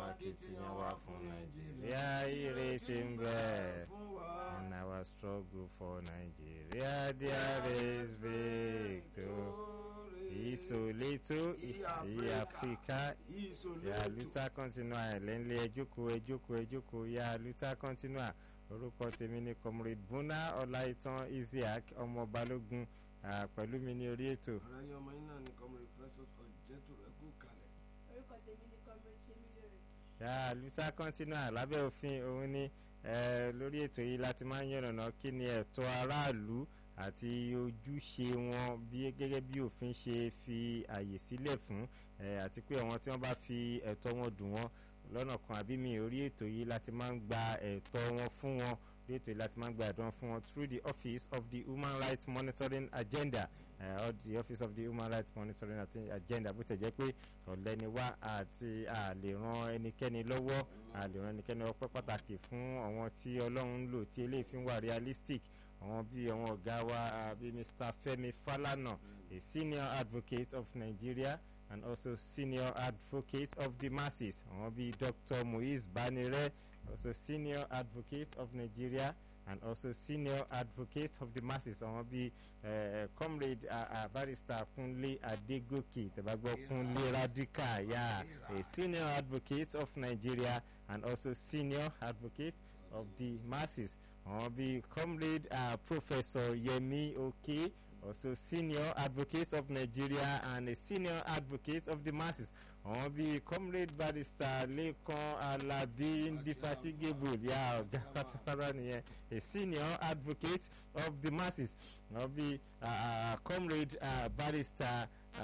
akitiyan wa fún nàìjíríà ìrètí ń bẹ in our struggle for Nigeria there is victory ìsòlétò ìyá áfíríkà ìyá luther continua ẹ̀lẹ́ńlẹ́ ẹjókòó ẹjókòó ẹjókòó ìyá luther continua orúkọ tèmi ni comrade buna ọláìtàn isiaq ọmọ balógun pẹ̀lú mi ní orí ètò. ọ̀rẹ́ yín ọmọ yín náà ni comrade festus ọ̀jẹ̀tù ẹ̀kú kalẹ̀. orúkọ tèmi ni comrade ṣemi lóore. ìyá luther continua lábẹ́ òfin òun ni lórí ètò yìí láti máa ń yànnàná kí ni ẹ̀tọ́ aráàlú àti ojúṣe wọn bí gẹ́gẹ́ bí òfin ṣe fi àyè sílẹ̀ fún àti pé àwọn tí wọ́n bá fi ẹ̀tọ́ wọn dùn wọ́n lọ́nà kan àbí mi orí ètò yìí láti máa ń gba ẹ̀tọ́ wọn fún wọn orí ètò yìí láti máa ń gba ẹ̀tọ́ wọn fún wọn through the office of the human rights monitoring agenda uh, or the office of the human rights monitoring agenda bó tẹ̀ jẹ́ pé ọ̀lẹ́ni wá àti a lè ran ẹnikẹ́ni lọ́wọ́ a lè ran ẹnikẹ́ni ọpẹ́ pàtàkì fún àwọn tí ọlọ́run ń lò tí eléyìí fi ń wà realistic àwọn bíi àwọn ọ̀gá wa bíi Mr. Femi Falana a senior advocate of Nigeria and also senior advocate of the masses àwọn bíi Dr. Muiz Banire also senior advocate of Nigeria and also senior advocate of the masses àwọn bíi uh, comrade uh, uh, barrister Kunle Adegoke tẹ̀bàgbọ́ Kunle Radical yeah, a senior advocate of Nigeria and also senior advocate of the masses àwọn bíi comrade uh, professor Yemi Oke also senior advocate of Nigeria and a senior advocate of the masses àwọn bíi comrade barrister Lekan Alabi Indefatigable ya ọ̀gá pátápátá nìyẹn a senior advocate of the masses àwọn bíi uh, comrade uh, barrister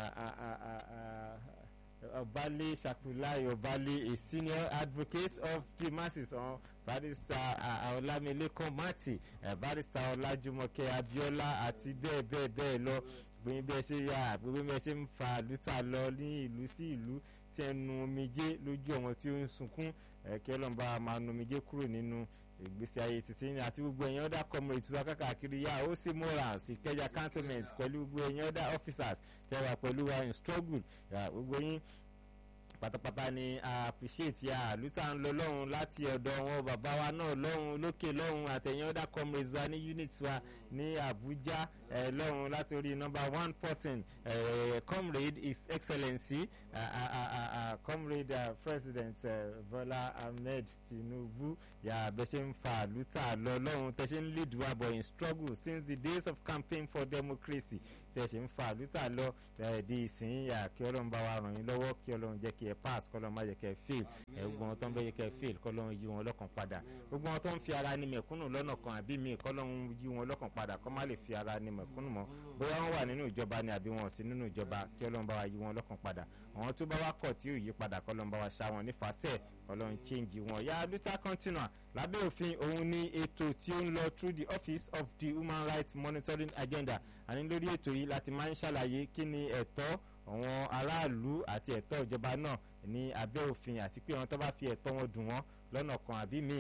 Obale Shakulayi Obale a senior advocate of the masses on barrister Olamilekan Mati barrister Ọlájúmọ̀kẹ́ Abíọ́lá àti bẹ́ẹ̀ bẹ́ẹ̀ bẹ́ẹ̀ lọ gbẹ̀yìn bí ẹ ṣe yà gbogbo bí ẹ ṣe ń fa lútà lọ ní ìlú sí ìlú tí ẹ nu omijé lójú àwọn tí ó ń sunkún kí ọlọ́mọba máa nu omijé kúrò nínú ìgbésí ayé títí ní àti gbogbo ẹ̀yìn ọ̀dà comrades wa káàkiri yá ó sì morals ìkẹjà cantonment pẹ̀lú gbogbo ẹ̀yìn ọ̀dà officers tẹ́wà pẹ̀lú wa in struggle gbogbo yín pátápátá ni a appreciate ya luther ń lọ lọ́hùn láti ọ̀dọ̀ wọn bàbá wa náà lọ́hùn lókè lọ́hùn àtẹ̀yìn ọ̀dà comrades wa ní unit wa ní Abuja eh, lọ́hùn látòrí number one person eh, comrade his excellency uh, uh, uh, uh, comrade uh, president uh, Bola Ahmed Tinubu ya bẹ́ ṣe ń fa luther lọ lọ́hùn tẹ́ ṣe ń lead wa but in struggle since the days of campaign for democracy tẹ́ ṣe ń fa luther lọ di ìsìn yà kí ọlọ́run bá wa ràn yín lọ́wọ́ kí ọlọ́run jẹ́ kí ẹ pass kọ́lọ́run má jẹ́ kí ẹ fail gbogbo wọn tó ń bẹ́ yẹ kí ẹ fail kọ́lọ́run yí wọn lọ́kàn padà gbogbo wọn tó ń fi ara ní mẹ̀kúnnù lọ́nà kan àbí mi kọ́lọ́run yí wọn lọ́kàn padà kọ́ má lè fi ara ní mẹ̀kúnnù mọ́ bóyá wọ́n wà nínú ìjọba ni àbí wọn ò sí nínú ìjọba kí ọlọ́run bá wa yí wọn lọ́kàn padà àwọn tó bá wá kọ̀ tí ò yí padà kọ́lọ́run bá wa ṣá wọn nífàsẹ́ ọlọ́run change wọn yá luther continua lábẹ́ òfin òun ní ètò tí ó ń lọ through the office of the human rights monitoring agenda àní lórí ètò yìí láti máa ń ṣàlàyé kí ni ẹ̀tọ́ àwọn aráàlú àti ẹ̀tọ́ ìjọba náà ní abẹ́ òfin àti pé àwọn tó bá fi ẹ̀tọ́ wọn dùn wọ́n lọ́nà kan àbí míì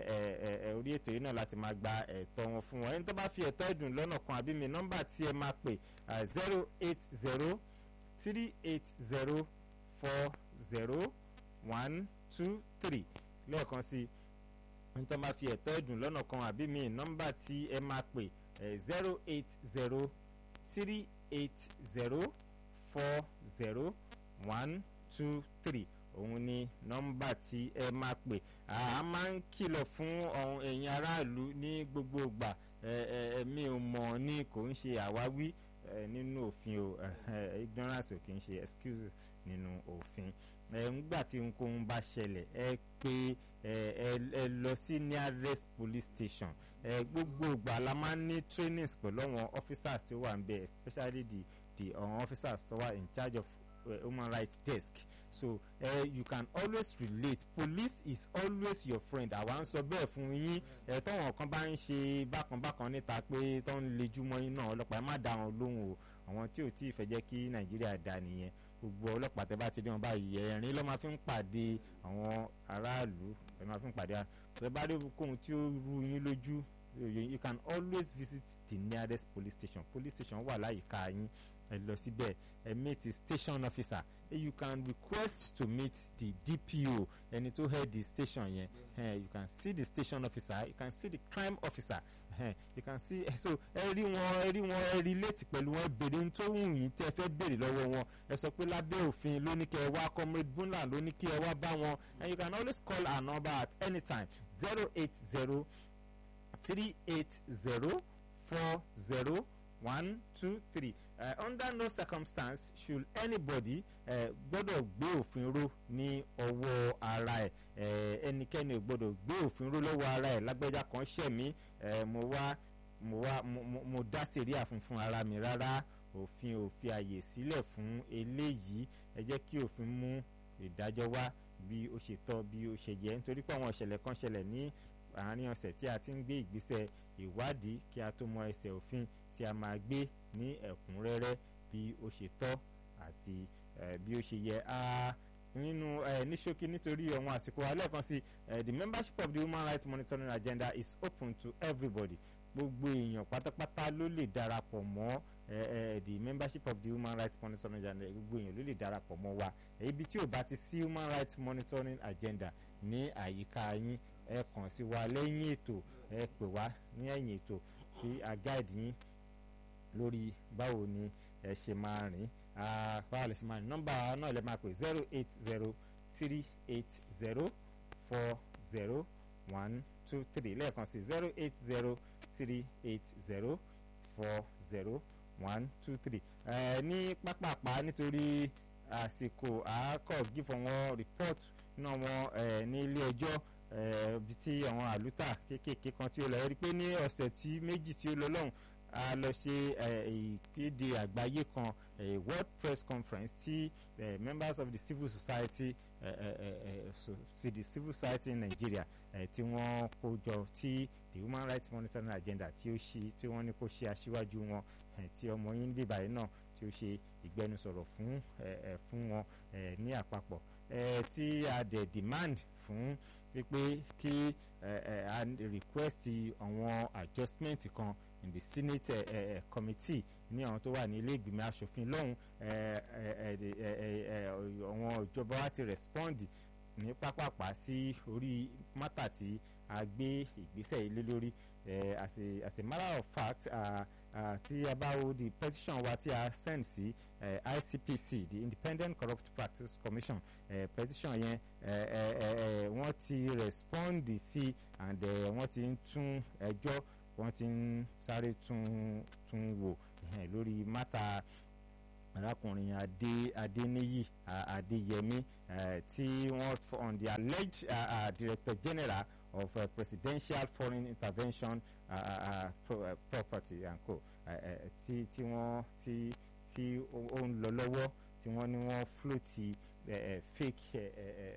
orí ètò yìí náà láti máa gba ẹ̀tọ́ wọn fún wọn ẹni tó bá fi ẹ̀tọ́ ìdùn lọ́nà kan àbí míì nọ́mbà tí ẹ máa pè zero eight zero three eight zero four zero one two three lẹ́ẹ̀kan sí ẹni tó bá fi ẹ̀tọ́ ìdùn lọ́nà kan àbí míì nọ́mbà tí ẹ máa pè zero eight zero three eight zero four zero one two three òun ni nọ́mbà tí ẹ máa pè a máa ń kìlọ̀ fún ọ̀hún ẹ̀yin aráàlú ní gbogbo ìgbà ẹ̀mí ò mọ̀ ní kò ń ṣe àwáwí nínú òfin o ignorance ò kì í ṣe excuse nínú òfin ńgbà tí ohunkóhun bá ṣẹlẹ̀ ẹ pé ẹ lọ sí nearest police station gbogbo ìgbà la máa ń ní trainings pẹ̀lú àwọn officers tó wà ń bẹ̀ especially the the um, officers tó wà in charge of uh, human rights desk so uh, you can always relate police is always your friend àwa ń sọ bẹ́ẹ̀ fún yín ẹ tọ́wọ̀n kan bá ń ṣe bákanbákan níta pé tó ń lejú mọ́ yín náà ọlọ́pàá ẹ má dá wọn lóhùn o àwọn tí ò tí ì fẹ́ jẹ́ kí nàìjíríà dá nìyẹn gbogbo ọlọ́pàá tẹ́ bá ti dé wọn báyìí ẹ̀rín ló máa fi ń pàdé àwọn aráàlú ẹ máa fi ń pàdé ẹ bá dé kóhun tí ó rú yín lójú you can always visit the nearest police station police station wà láyìíká yín ẹ lọ síbẹ̀ ẹ meet the station officer you can request to meet the DPO ẹni tó head the station yẹn eh, you can see the station officer you can see the crime officer eh, you can see eh, so ẹ rí wọn ẹ rí wọn ẹ relate pẹ̀lú wọn béèrè ohun tó wù yín tẹ́ fẹ́ béèrè lọ́wọ́ wọn ẹ sọ pé lábẹ́ òfin ló ní kẹ́ ẹ wá comrade bunla ló ní kí ẹ wá bá wọn and you can always call our number at any time zero eight zero three eight zero four zero one two three uh, under no circumstance should anybody uh, gbọ́dọ̀ gbé òfin ró ní ọwọ́ ara ẹ̀ uh, ẹnikẹ́ni ò gbọ́dọ̀ gbé òfin ró lọ́wọ́ ara ẹ̀ lágbẹ́já kan ṣẹ̀ mí uh, mo wá mo wá mo, mo, mo dá sẹ̀ríà fún fún ara mi rárá òfin ò fi àyè sílẹ̀ fún eléyìí ẹ jẹ́ kí òfin mú ìdájọ́ wá bí ó ṣe tọ́ bí ó ṣe yẹ nítorí pé àwọn ìṣẹ̀lẹ̀ kan ṣẹlẹ̀ ní àárín ọ̀sẹ̀ tí a ti ń gbé ìgbésẹ̀ ìwádìí kí a tó mọ ẹsẹ̀ òfin tí a máa gbé ní ẹ̀kúnrẹ́rẹ́ bí ó ṣe tọ́ àti bí ó ṣe yẹ nínú ní ṣókí nítorí àwọn àsìkò alẹ́ kan sí the membership of the human rights monitoring agenda is open to everybody gbogbo èèyàn pátápátá ló lè darapọ̀ mọ́ the membership of the human rights monitoring agenda gbogbo èèyàn ló lè darapọ̀ mọ́ wa ibi tí ò bá ti sí human rights monitoring agenda ní àyíká yín ẹ kàn sí wa lẹ́yìn ètò ẹ pè wá ní ẹ̀yìn ètò kí a guide yín lórí báwo ni ẹ ṣe máa rìn báwo lè ṣe máa rìn nọ́mbà náà lè máa pè zero eight zero three eight zero four zero one two three lẹ́ẹ̀kan sí zero eight zero three eight zero four zero one two three ní pápápá nítorí àsìkò àákọ́ gífọ̀ wọn report náà wọn ní ilé ẹjọ́ ibi tí àwọn àlùtà kéékèèké kan tí ó lọ rí pé ní ọ̀sẹ̀ tí méjì tí ó lọ lọ́hùn a lọ ṣe ìkéde àgbáyé kan world press conference tí members of the civil society so, the civil society in Nigeria tí wọ́n kó jọ tí the human rights monitoring agenda tí ó ṣe tí wọ́n ní kó ṣe aṣíwájú wọn tí ọmọ yín bíbá yìí náà tí ó ṣe ìgbẹnusọ̀rọ̀ fún fún wọn ní àpapọ̀ tí a dẹ̀ demand fún wípé kí a request àwọn adjustment kan in the senate uh, uh, committee ní àwọn tó wà ní ilé ìgbìmọ̀ asòfin lọ́hùn àwọn ìjọba wa ti respond ní pápápá sí orí mátà tí a gbé ìgbésẹ̀ ilé lórí as a as a matter of fact tí a bá wo the petition wa tí a send sí uh, ICPC the Independent Corrupt Practice Commission uh, petition yẹn wọ́n ti respond sí and wọ́n ti ń tún ẹjọ́ wọ́n ti ń sáré tún tún wò lórí mátà arákùnrin adé adéníyì adéyẹmí tí wọ́n on the alleged uh, uh, director general of uh, presidential foreign intervention uh, uh, pro, uh, property and co tí tí wọ́n tí tí ó ń lọ lọ́wọ́ tí wọ́n ní wọ́n floati fake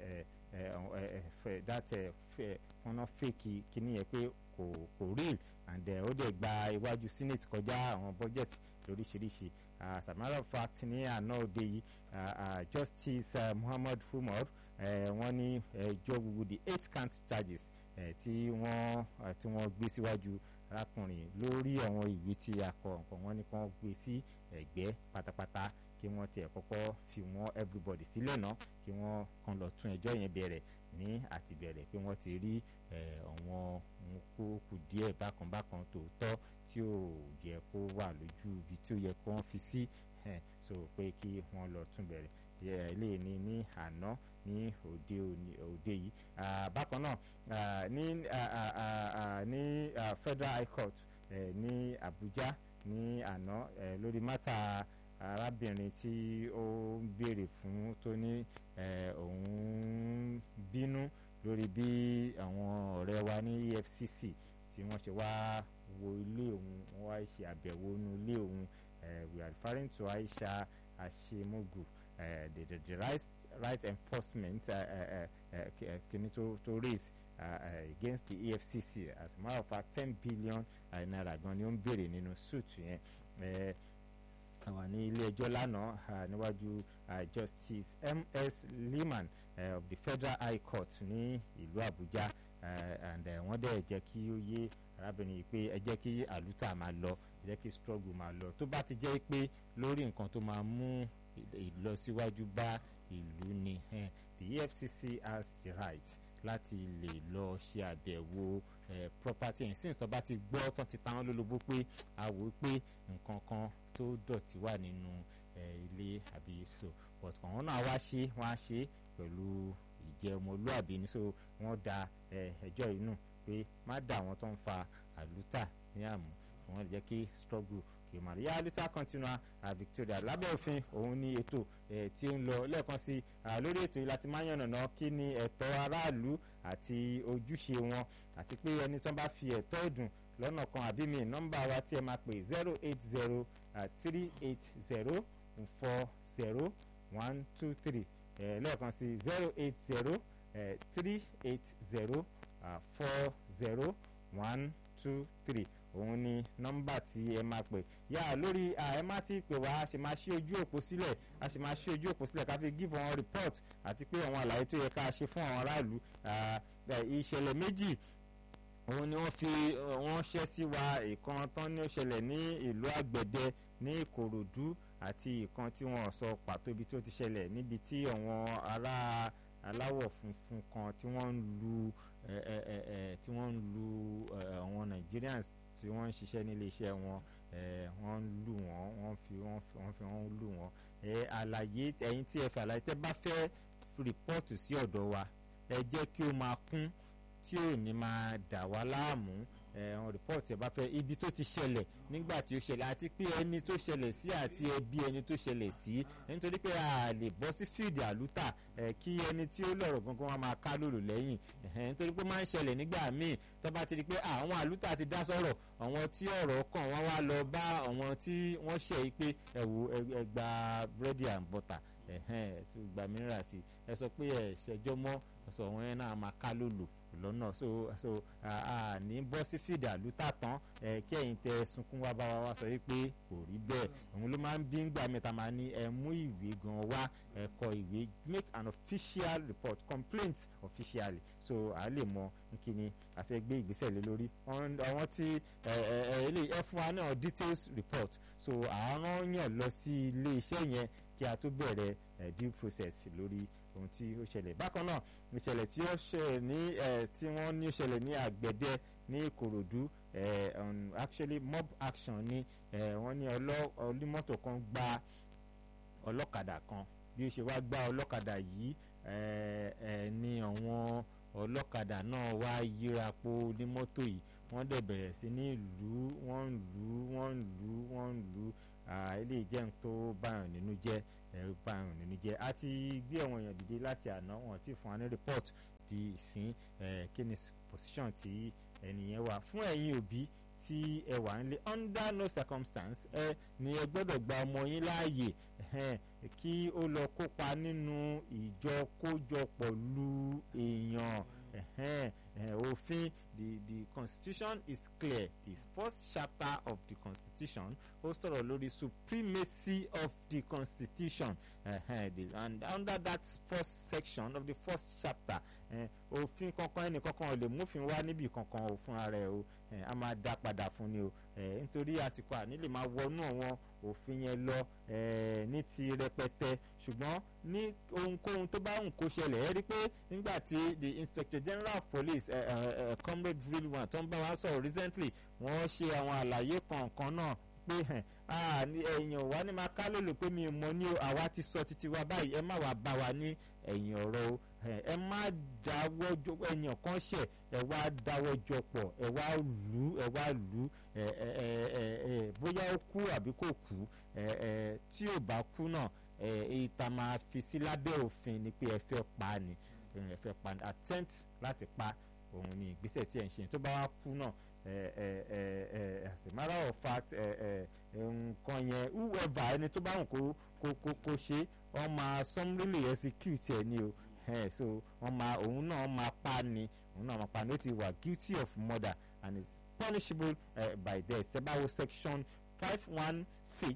that wọ́n ná fake kíní yẹn pé kò kò real and ó dẹ̀ gba iwájú senate kọjá àwọn budget lóríṣiríṣi as a matter of fact ní àná òde yìí justice uh, muhammad umar wọ́n ní ẹjọ́ gbogbo the eight count charges tí wọ́n tí wọ́n gbé síwájú arákùnrin lórí àwọn ìwé tí a kọ nǹkan wọ́n ní kí wọ́n gbé sí ẹ̀gbẹ́ pátápátá kí wọ́n tiẹ̀ kọ́kọ́ fi wọ́n everybody sílẹ̀ náà kí wọ́n kàn lọ tún ẹjọ́ yẹn bẹ̀rẹ̀ ní àtìbẹ̀rẹ̀ pé wọ́n ti rí àwọn kó kù díẹ̀ bákanbákan tòótọ́ tí ò yẹ kó wà lójú ibi tí ó yẹ kó wọ́n fi sí so pé kí wọ́n lọ tún bẹ̀rẹ̀ ilé ní ní àná ní òde òde yìí bákan náà ní ní federal high court ní Abuja ní àná lórí mátà arábìnrin tí ó ń béèrè fún tó ní òun bínú lórí bí àwọn ọ̀rẹ́ wa ní EFCC tí wọ́n ṣe wá wo ilé òun wọ́n wá ṣe àbẹ̀wò inú ilé òun we are referring to Aisha Ashemogu uh, the, the, the right, right enforcement kìíní uh, uh, uh, to, to raise uh, uh, against the EFCC as a matter of fact ten billion uh, naira gan ni ó ń béèrè nínú suit yẹn àwọn ní ilé ẹjọ́ lánàá ah, níwájú ah, justice ms liman eh, of the federal high court ní ìlú àbújá eh, and eh, wọ́n dẹ̀ jẹ́ kí ó yé arábìnrin yìí pé ẹ jẹ́ kí àlùtà máa lọ ẹ jẹ́ kí struggle máa lọ tó bá ti jẹ́ pé lórí nǹkan tó máa mú ìlọsíwájú bá ìlú ni eh, the efcc has the right láti lè lọ ṣe àbẹ̀wò eh, property and since tó bá ti gbọ́ tán ti ta wọ́n lólobó pé a wò ó pé nǹkan kan tó dọ̀tí wà nínú eh, ilé àbí so but àwọn náà wá ṣe wọ́n á ṣe pẹ̀lú ìjẹ́ ọmọlúàbí ni so wọ́n da eh, ẹjọ́ yìí nù pé má dà wọ́n tó ń fa àlùtà ní àmú wọ́n lè jẹ́ kí struggle kì í máa rí àlùtà continua à Victoria lábẹ́ òfin òun ni ètò eh, tí ó ń lọ lẹ́ẹ̀kan sí ah, lórí ètò yìí láti máa yànnàná kí ni ẹ̀tọ́ aráàlú àti ojúṣe wọn àti pé ẹni tó bá fi ẹ̀tọ́ ìdùn lọ́nà kan àbí mi nọ́mbà wa tí ẹ máa pè zero eight zero three eight zero four zero one two three lẹ́ẹ̀kan sí zero eight zero three eight zero four zero one two three òun ni nọ́mbà tí ẹ máa pè yá lórí ẹ má ti pè wá a sì máa ṣí ojú òpó sílẹ̀ a sì máa ṣí ojú òpó sílẹ̀ ká fi give àwọn report àti pé àwọn àlàyé tó yẹ ká ṣe fún àwọn aráàlú ìṣẹ̀lẹ̀ méjì òun ni wọ́n fi wọ́n ṣẹ́ sí wa ìkan tán ní ó ṣẹlẹ̀ ní ìlú àgbẹ̀dẹ ní ìkòròdú àti ìkan tí wọ́n sọ pàtó ibi tó ti ṣẹlẹ̀ níbi tí àwọn ará aláwọ̀ funfun kan tí wọ́n ń lu tí wọ́n ń lu àwọn Nigerians tí wọ́n ń ṣiṣẹ́ nílé iṣẹ́ wọn wọ́n ń lù wọ́n wọ́n fi wọ́n fi wọ́n fi wọ́n lù wọ́n àlàyé ẹ̀yin tí ẹ fẹ́ àlàyé tẹ́ bá fẹ́ rìpọ́ọ̀tù sí ọ̀dọ̀ wa ẹ jẹ́ kí ó máa kún tí ò ní máa dà wá láàmú ẹ̀hún rìpọ́ọ̀tì ẹ̀ bá fẹ́ ibi tó ti ṣẹlẹ̀ nígbà tí ó ṣẹlẹ̀ àti pé ẹni tó ṣẹlẹ̀ sí àti ẹbí ẹni tó ṣẹlẹ̀ sí nítorí pé a lè bọ́ sí fíìdì àlùtà ẹ̀ kí ẹni tí ó lọ̀rọ̀ gangan wọn máa ká lòlò lẹ́yìn nítorí pé máa ń ṣẹlẹ̀ nígbà míì tó bá ti di pé àwọn àlùtà ti dá sọ̀rọ̀ àwọn tí ọ̀rọ̀ kàn wọ́n wá lọ bá àwọn tí wọ́n ṣe yìí pé ẹ wo ẹ gba búrẹ́dì and butter ẹ̀hẹ́n tó gba mìíràn sí ẹ sọ pé ẹ ṣẹjọ́ mọ́ sọ wọn yẹn náà máa ká lòlò lọ́nà so so ní bọ́ sí fìdí àlùtà tán kí ẹ̀yin tẹ sunkún wá bá wa wá sọ wípé kò rí bẹ́ẹ̀ òun ló máa ń bí ńgbà mẹ́ta máa ní ẹ mú ìwé gan wá ẹ kọ ìwé make an official report complaint officially so a lè mọ nkíni a fẹ́ gbé ìgbésẹ̀ lé lórí àwọn tí ilé ẹ fún wa náà details report so àwọn yàn lọ sí ilé iṣẹ́ yẹn kí a tó bẹ̀rẹ̀ due process lórí ohun tí ó ṣẹlẹ̀ bákan náà ìṣẹ̀lẹ̀ tí ó ṣẹlẹ̀ ní tí wọ́n ní ṣẹlẹ̀ ní àgbẹ̀dẹ ní ìkòròdú actually mob action ni wọ́n ní ọlọ́mọ́tò kan gba ọlọ́kadà kan bí ó ṣe wá gba ọlọ́kadà yìí ní àwọn ọlọ́kadà náà wá yíra po onímọ́tò yìí wọ́n dẹ̀ bẹ̀rẹ̀ sí ní lù ú wọ́n ń lù ú wọ́n ń lù ú wọ́n ń lù ú eléyìí jẹ́ nǹkan tó báyọ̀ nínú jẹ́ ẹ̀rù báyọ̀ nínú jẹ́ a ti gbé àwọn èèyàn dìde láti àná wọn ti fún wa ní report di ìsín kí ni position tí ẹnìyẹn wà fún ẹ̀yin òbí tí ẹ wà ń lé under no circumstance ẹ ní ẹ gbọ́dọ̀ gba ọmọ yín láàyè kí ó lọ kópa nínú ìjọkójọpọ̀ lu èèyàn òfin the the constitution is clear the first chapter of the constitution ó sọ̀rọ̀ lórí supremacy of the constitution uh, the, and under that first section of the first chapter òfin kankan ẹnì kankan ò lè mófin wá níbi kankan ò fún ara ẹ o a máa dá padà fún ni o nítorí àsìkò àní lè máa wọnú àwọn òfin yẹn lọ ní ti rẹpẹtẹ ṣùgbọ́n ní ohunkóhun tó bá ń kó ṣẹlẹ̀ ẹ rí i pé nígbà tí the inspector general of police uh, uh, comrade rilwan tó ń bá wa sọ̀rọ̀ recently wọ́n ṣe àwọn àlàyé kọ̀ọ̀kan náà pé èèyàn wa ní máa ká lòlò pé mi mọ ní o àwa ti sọ títí wa báyìí ẹ má wàá bá wa ní ẹ̀yìn ọ̀rọ̀ o ẹ má dáwọ́ jọ èèyàn kan ṣẹ̀ ẹ wá dáwọ́ jọ pọ̀ ẹ wá lù ú ẹ wá lù ú ẹ ẹ ẹ ẹ bóyá ó kú àbí kò kú ẹ ẹ tí ò bá kú náà ẹ ìta máa fi sí lábẹ́ òfin ni pé ẹ fẹ́ pa ni ẹ fẹ́ pa ni attempt láti pa òun ni ìgbésẹ̀ tí ẹ̀ ń ṣe tó bá wá kú náà as a matter of fact nǹkan yẹn whoever ẹni tó bá wù kó kó kó kó ṣe wọ́n máa summarily execute ẹ̀ ni o so wọ́n máa òun náà máa pa ni òun náà máa pa ni ó ti wà guilty of murder and is punishable uh, by death ṣẹ́báwo section five one six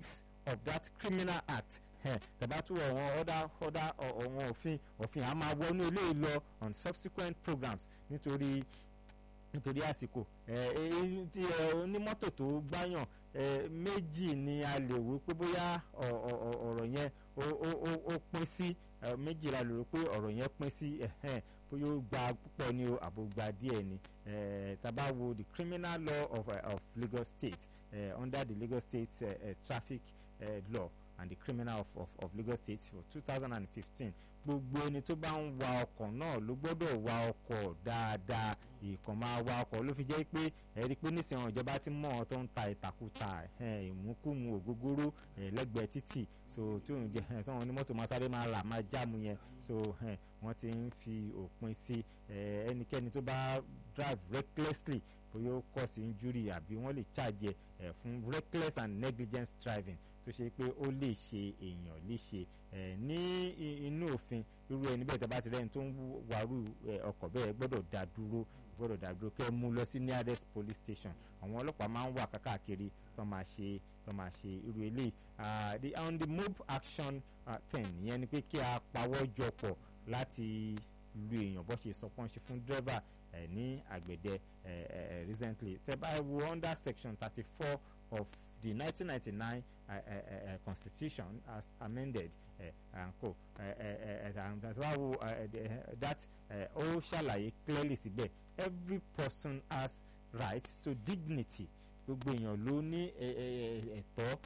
of that criminal act tàbá tún àwọn ọ̀dà ọ̀dà ọ̀wọ̀n òfin òfin a máa wọnú ilé lọ on subsequent programs nítorí nítorí àsìkò tí onímọ́tò tó gbáyàn méjì ni a lè wí pé bóyá ọ̀rọ̀ yẹn ó pín sí méjì la lè rò pé ọ̀rọ̀ yẹn pín sí bóyá ó gba púpọ̀ ni o àbò gba díẹ̀ ni tàbá wo the criminal law of, uh, of Lagos State uh, under the Lagos State uh, uh, traffic uh, law and the criminal of, of, of Lagos State for two thousand and fifteen gbogbo ẹni tó bá ń wa ọkọ̀ náà ló gbọ́dọ̀ wa ọkọ̀ dáadáa ìkàn máa wa ọkọ̀ ló fi jẹ́ pé ẹ̀rí pé nísìnyí ìjọba ti mọ̀ ọ́ tó ń ta ìtàkùtà ìmúkùmù ògógóró lẹ́gbẹ̀ẹ́ títì so tí òun jẹ tí wọn onímọ́tò máa sáré máa rà máa jáàmù yẹn so wọ́n ti ń fi òpin sí ẹnikẹ́ni tó bá drive recklessly bóyá ó cause injury àbí wọ́n lè charge ẹ̀ fún reckless and negligent driving tó ṣe pé ó lè ṣe èèyàn léṣe ní inú òfin irú ẹni bẹ́ẹ̀ tẹ́ bá ti rẹ́ni tó ń wàrú ọkọ̀ bẹ́ẹ̀ gbọ́dọ̀ dá dúró gbọ́dọ̀ dá dúró kẹ́ ẹ mú lọ sí nearest police station àwọn ọlọ́pàá máa ń wà kákàkiri tó máa ṣe tó máa ṣe irú eléyìí the on the move action uh, thing ìyẹn ni pé kí a pawọ́ jọ pọ̀ láti lu èèyàn bó ṣe sọ pọ́n ṣe fún driver ní àgbẹ̀dẹ recently tẹ́ bá wo under section thirty four of the 1999 uh, uh, uh, constitution as amended uh, and co uh, uh, uh, and that's why we, uh, the, uh, that ó ṣàlàyé clearly síbẹ̀ every person has right to dignity gbogbo èèyàn ló ní ẹ̀tọ́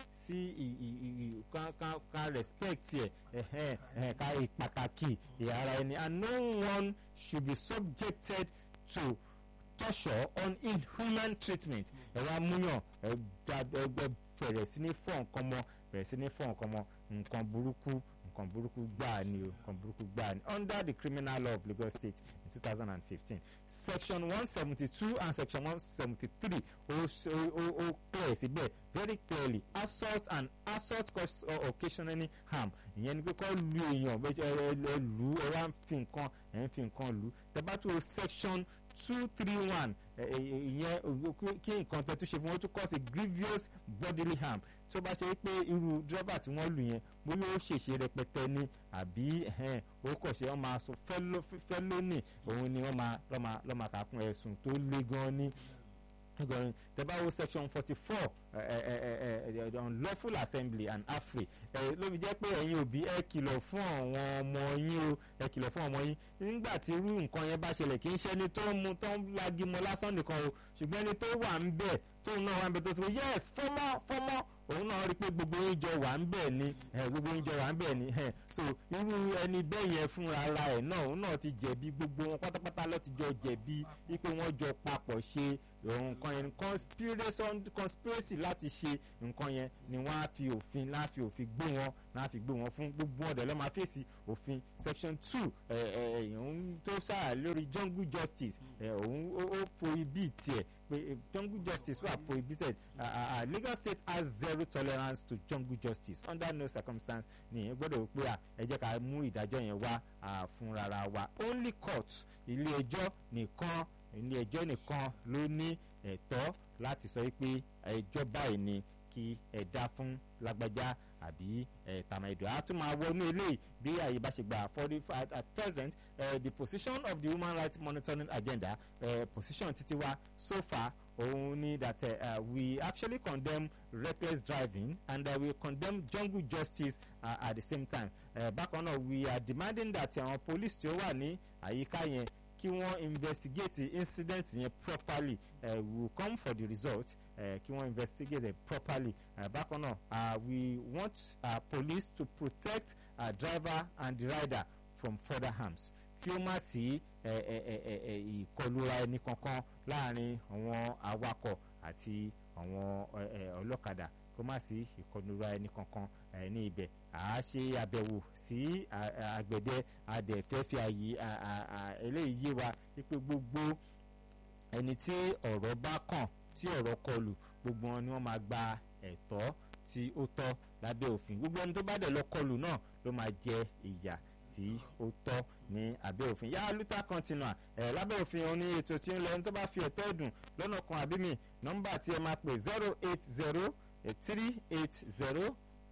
sí ká respect ẹ̀ ká ìpàtàkì ìhara ẹni and no one should be subjected to torture on inhuman treatment ẹ wá múyàn ẹ bẹ̀rẹ̀ sí ní fọ́ nǹkan mọ́ bẹ̀rẹ̀ sí ní fọ́ nǹkan mọ́ nǹkan burúkú nǹkan burúkú gbáà ni o nǹkan burúkú gbáà ni under the criminal law of Lagos State in two thousand and fifteen section one seventy two and section one seventy three ó ó ó clear síbẹ̀ very clearly assault and assault cause occasionally harm ìyẹn ni pé kọ́ lu èèyàn ẹ lù ẹ wá ń fi nǹkan ẹ ń fi nǹkan lù tẹ́bátú section two three one ìyẹn kí nǹkan tẹ́ tó ṣe fún wọn tó cause grievous bodily harm tó bá ṣe pé irú dírẹ́bà tí wọ́n lù yẹn bóyá ó ṣèṣe rẹpẹtẹ ni àbí ó kọ̀ ṣe wọ́n máa sọ fẹ́lónì òun ni wọ́n máa lọ́ máa kà kún ẹ̀sùn tó le gan ni gọrin tẹ́báwo section forty four unlawful assembly and afri ẹ ló fi jẹ́ pé ẹ̀yin òbí ẹ kìlọ̀ fún àwọn ọmọ yín o ẹ kìlọ̀ fún ọmọ yín nígbà tí irú nǹkan yẹn bá ṣẹlẹ̀ kì í ṣe ẹni tó ń mu tó ń lagimọ lásán nìkan o ṣùgbọ́n ẹni tó wà ń bẹ̀ tóun náà wà ń bẹ̀ tó ti wọ yes fọ́mọ́ fọ́mọ́ òun náà rí i pé gbogbo yín jọ wà ń bẹ̀ ni gbogbo yín jọ wà ń bẹ̀ ni so irú ẹni bẹ́ẹ̀ yẹn fúnra ara ẹ̀ náà òun náà ti jẹ̀bi gbogbo wọn pátápátá ló ti jọ jẹ̀bi wípé wọ́n jọ papọ̀ ṣe nǹkan yẹn conspiracy láti ṣe nǹkan yẹn ni wọ́n á fi òfin láà fi òfin gbé wọn láà fi gbé wọn fún gbogbo ọ̀dẹ̀ ló máa fèsì òfin section two òun tó sáà lórí jungle justice òun ó prohibit ẹ̀ pé jungle justice wà prohibited uh, uh, Lagos State has zero tolerance to jungle justice under no circumstance ni ìyẹn gbọ́dọ̀ pé à ẹ jẹ́ ká mú ìdájọ́ yẹn wá fún rárá wa only court ilé ẹjọ́ nìkan ilé ẹjọ́ nìkan ló ní ẹ̀tọ́ láti sọ pé ẹjọ́ báyìí ni kí ẹ dá fún lágbájá àbí ẹ tàmẹ̀dọ̀ á tún máa wọnú eléyìí bí àyè bá ṣe gbà for the at, at present uh, the position of the human rights monitoring agenda uh, position títí wa so far òun ni that uh, we actually condemn reckless driving and uh, we condemn jungle justice uh, at the same time uh, bákan náà we are demanding that àwọn uh, police tí ó wà ní àyíká yẹn kí wọ́n investigate the incident yẹn properly uh, we will come for the result kí wọ́n investigate it properly uh, bákan náà uh, we want uh, police to protect uh, driver and the rider from further harms kí ó má sí ìkọlura ẹni kankan láàrin àwọn awakọ̀ àti àwọn ọlọ́kadà kó má sí ìkọlura ẹni kankan ní ibẹ̀ à á ṣe àbẹ̀wò sí àgbẹ̀dẹ adẹ̀fẹ́ fi àyè eléyìí yé wa wípé gbogbo ẹni tí ọ̀rọ̀ bá kàn tí ọ̀rọ̀ kọlù gbogbo wọn ni wọ́n máa gba ẹ̀tọ́ tí ó tọ́ lábẹ́ òfin gbogbo ẹni tó bá dẹ̀ lọ kọlù náà ló máa jẹ ìyà tí ó tọ́ ní abẹ́ òfin yá luther continua ẹ̀ lábẹ́ òfin òun ní ètò tí ń lọ ẹni tó bá fi ẹ̀tọ́ ẹ̀dùn lọ́nà kan àbí mi nọ́mbà tí ẹ máa pè zero eight zero three eight zero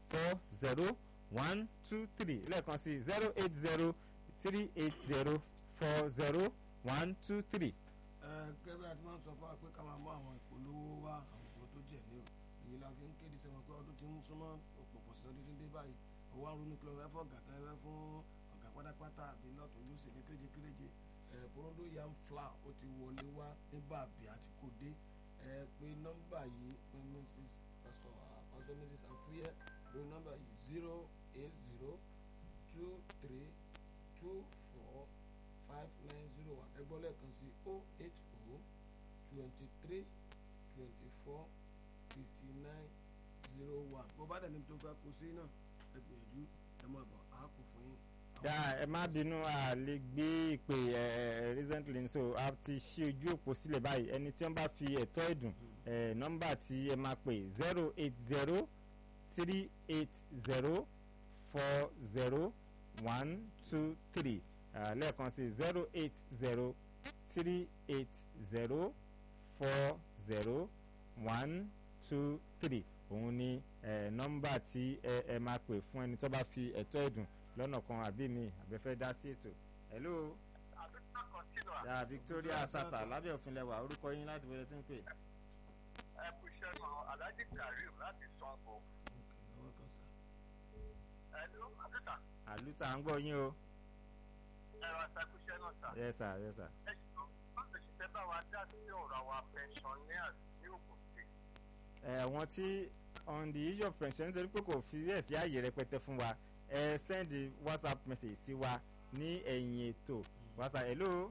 four zero one two three lẹ́ẹ̀kan sí zero eight zero three eight zero four zero one two three. ẹ gẹ́gẹ́ bí a ti máa ń sọ fún wa pé ká máa mú àwọn ìpolówó wá àwọn ìpolówó tó jẹ̀ ní o èyí la fi ń kéde sẹ́wọ̀n pé ọdún tí ń súnmọ́ òpòpò sí ọdún tí ń dé báyìí owó àrùn nípìnlẹ̀ ọ̀fẹ́ fún ọ̀gá kan ẹ̀fẹ́ fún ọ̀gá pátápátá àbí lọ́tún lóṣè ní kéréje kéréje ẹ̀ porondo yam flour ó ti wọlé wá ní bàbí àti kò dé ẹ pé nọ́mbà yìí pé mrs pastor pastor mrs afuye pé nọ́mbà yìí zero eight zero two three two four five nine zero one ẹgbọ́n lẹ́ẹ̀kan sí o eight o twenty three twenty four fifty nine zero one bó bá dẹ̀ ní tó fẹ́ kó sí náà ẹ gbìyànjú ẹ máa bọ̀ á kù fún yín. ya ẹ má bínú a lè gbé ìpè ẹ ẹ recently so a ti ṣí ojú òpó sílẹ̀ báyìí ẹni tí wọ́n bá fi ẹ̀tọ́ ẹ̀dùn ẹ nọ́mbà tí ẹ máa pè zero eight zero three eight zero four zero one two three lẹ́ẹ̀kan sí zero eight zero three eight zero four zero one two three òun ni ẹ nọ́mbà tí ẹ ẹ máa pè fún ẹni tó bá fi ẹ̀tọ́ ẹ̀dùn lọ́nà kan àbí mi àbẹ́fẹ́ dá sí ètò hello àdúgbò continua ya victoria sata lábẹ́ òfin lẹ́wà orúkọ yín láti wọlé tí ń pè. ẹ kú iṣẹ́ náà alhaji karim láti sango lọ́wọ́ kan sá. ẹnu àdúgbò àlùtà ń gbọ́ yín o. ẹ̀rọ àṣàkúṣẹ́ náà sà yes sir yes sir. ẹ ṣùgbọ́n wọ́n ti ṣiṣẹ́ bá wa dá sí ọ̀rọ̀ àwa pensioners ní Ògùn state ẹ àwọn tí on the issue of pension nítorí pé kò fi bẹ́ẹ̀ sí ààyè rẹpẹtẹ fún wa ẹ send whatsapp message sí wa ní ẹ̀yìn ètò whatsapp hello.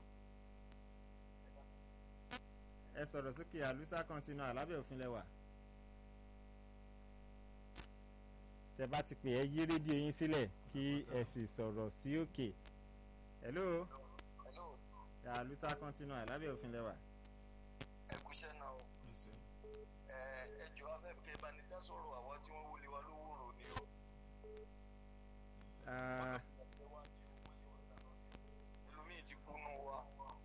ẹ sọ̀rọ̀ sókè àlùsá continua lábẹ́ òfin lẹ́wà. tẹ bá ti pè ẹ yí rédíò yín sílẹ̀ kí ẹ sì sọ̀rọ̀ sí òkè. hello. àlùsá continua lábẹ́ òfin lẹ́wà. ẹ kúṣẹ́ náà o ẹsẹ̀ ẹ ẹ jọ afẹ́fẹ́ bá ní dá sọ̀rọ̀ àwọn tí wọ́n wọlé wa lówó rò ní o. Ah, ẹlòmíì ti kú nù wa.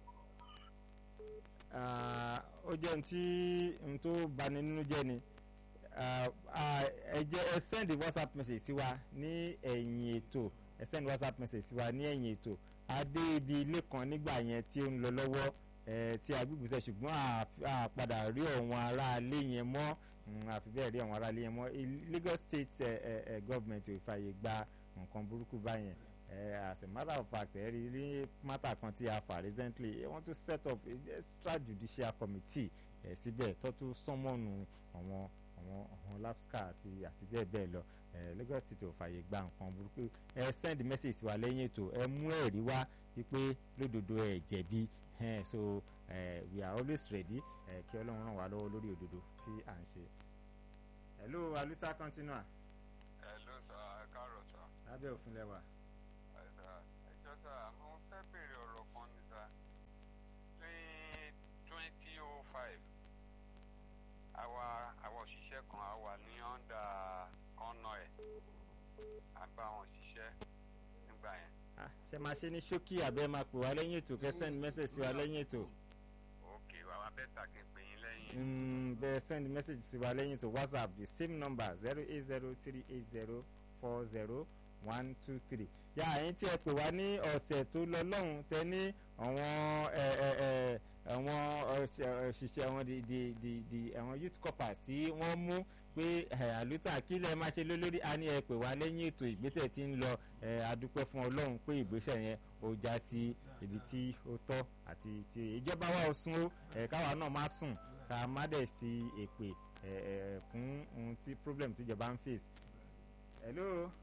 Ah, ó jẹ́ ohun tí ohun tó bani nínú jẹ́ ni Ah, ah, ẹ jẹ́ ẹ send whatsapp message sí wa ní ẹ̀yìn ètò ẹ send whatsapp message sí wa ní ẹ̀yìn ètò adé ibi ilé kan nígbà yẹn tí ó ń lọ lọ́wọ́ eh, tí agbègbè ṣùgbọ́n a- a padà rí ọ̀wọ́n aráalé yẹn mọ́ Mm, àfi bẹ́ẹ̀ rí àwọn aráalé yẹn mọ́ Il- Lagos state eh, eh, eh, government ò fààyè gba nǹkan burúkú báyẹn Eh, as a matter of fact ẹ rí ní matter kan tí a fà recently wọ́n tún set up a extrajudicial committee ẹ̀ síbẹ̀ tó tún sánmọ́nù àwọn àwọn àwọn lapsca àti àti bẹ́ẹ̀ bẹ́ẹ̀ lọ ẹ̀ Lagos state ò fààyè gba nǹkan burúkú ẹ send message sí wa lẹ́yìn ètò ẹ mú ẹ̀rí wá wípé lódodo ẹ jẹ̀bi ẹ̀ so eh, we are always ready ẹ̀ kí Ọlọ́run ràn wá lọ́wọ́ lórí òdodo tí à ń ṣe. hello aluta continua ẹ ló sọ ẹ káàárọ̀ sọ lábẹ́ òfin lẹ́wà. ẹ sà ẹjọ́ sà mo fẹ́ béèrè ọ̀rọ̀ kan ní sà ní twenty oh five àwa àwa òṣìṣẹ́ kan á wà ní ọ̀ndà kọ́nà ẹ̀ à ń bá wọn ṣiṣẹ́ nígbà yẹn Ah, ṣe máa ṣe ní ṣókí àbẹ́ máa pè wá lẹ́yìn ètò kẹ́ send message sí wa lẹ́yìn ètò òkè àwa bẹ́tà kí n pè yín lẹ́yìn Mm, bẹ́ẹ̀ send message sí wa lẹ́yìn ètò whatsapp the same number zero eight zero three eight zero four zero one two three yà ẹ̀yin tí ẹ pè wá ní ọ̀sẹ̀ tó lọ lọ́hùn tẹ ní àwọn ẹ ẹ ẹ àwọn ọ̀ṣẹ̀- òṣìṣẹ́ àwọn di di di di àwọn youth corpers tí wọ́n mú pé ẹ, àlùtà kí lẹ máa ṣe lólórí a ní ẹ pè wá lẹ́yìn ètò ìgbésẹ̀ tí ń lọ ẹ adúpẹ́ fún ọlọ́run pé ìgbésẹ̀ yẹn ó já sí ibi tí ó tọ́ àti tí ìjọba wa ò sún ó ẹ káwa náà má sùn ká má dẹ̀ fi èpè ẹ ẹ kún ohun tí problem tíjọba ń face. hello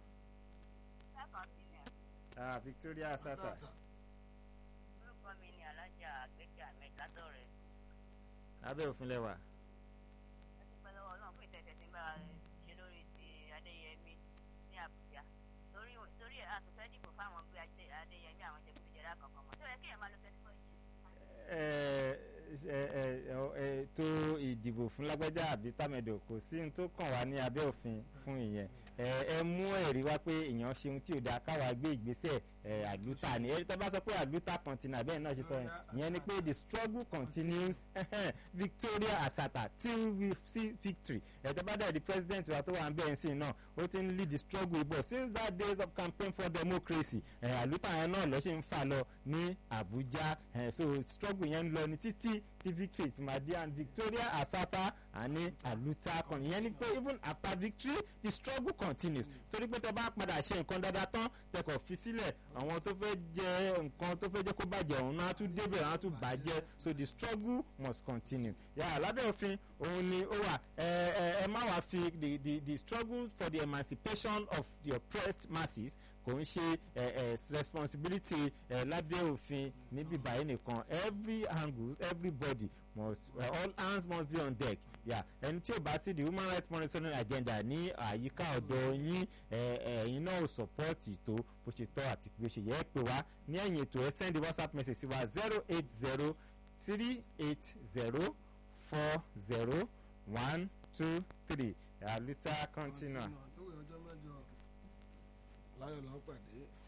ah, Victoria Sata orúkọ mi ni alájà àgbẹ̀kẹ̀ ahmed látọ̀rẹ̀ lábẹ́ òfin lẹ́wà. ẹ ti pẹ́ lọ́wọ́ náà fún ìtẹ̀tẹ̀ tí ń bá a ṣe lórí ti adéyẹmí ní àbújá torí torí ẹ̀ àtúnfẹ́ dìbò fáwọn gbé Adé- adéyẹmí àwọn jẹ̀kújẹ̀dá kankan mọ́ tó yẹ kéèyàn máa lo twenty four years. ẹ ẹ ẹ ẹ ètò ìdìbò fún lágbájá àbí támẹ̀dò kò sí ohun tó kàn wá ní abẹ́ òfin fún ìyẹn ẹ ẹ mú ẹ̀rí wá pé èèyàn ṣe ohun tí ò dáa káwa gbé ìgbésẹ̀ ẹ àlùtà ni ẹ̀rí tó bá sọ pé àlùtà continue bẹ́ẹ̀ náà ṣe sọ yẹn ìyẹn ni pé the struggle continues Victoria Asata till we see victory ẹ̀ tó bá dẹ̀ di president wa tó wà ń bẹ́ẹ̀ sí náà ó ti ń lead the struggle bọ̀ since that days of campaign for democracy ẹ̀ àlùtà yẹn náà lọ́ ṣe ń fà lọ ní Abuja ẹ̀ so struggle yẹn ń lọ ní títí tí victory fi máa dé and Victoria Asata àní àlùtà kan ìyẹn ni pé even after victory the struggle continues torí pé tẹ bá padà ṣe nǹkan dáadáa tán tẹkọ̀ fi sílẹ̀ àwọn tó fẹ́ jẹ nǹkan tó fẹ́ jẹ́ kó bàjẹ́ òun náà tún débẹ̀ àwọn tún bàjẹ́ so the struggle must continue yà lábẹ́ òfin òun ni ó wà ẹ ẹ ẹ má wàá fi the the the struggle for the emancipation of the oppressed masses kò ń ṣe ẹ ẹ responsibility ẹ lábẹ́ òfin níbí báyìí nìkan every angles everybody must uh, all hands must be on deck yà ẹni tí ò bá sí the human rights monitoring agenda ní àyíká ọ̀dọ̀ yín ẹ̀yin náà ò sọ́pọ́ọ̀tì tó bó ṣe tọ́ àti bí ó ṣe yẹ ẹ́ pè wá ní ẹ̀yìn ètò ẹ̀ send whatsapp message sí wa zero eight zero three eight zero four zero one two three àlùtà continua. lówó ọjọ́ mẹ́jọ láyọ̀ lọ́pàdé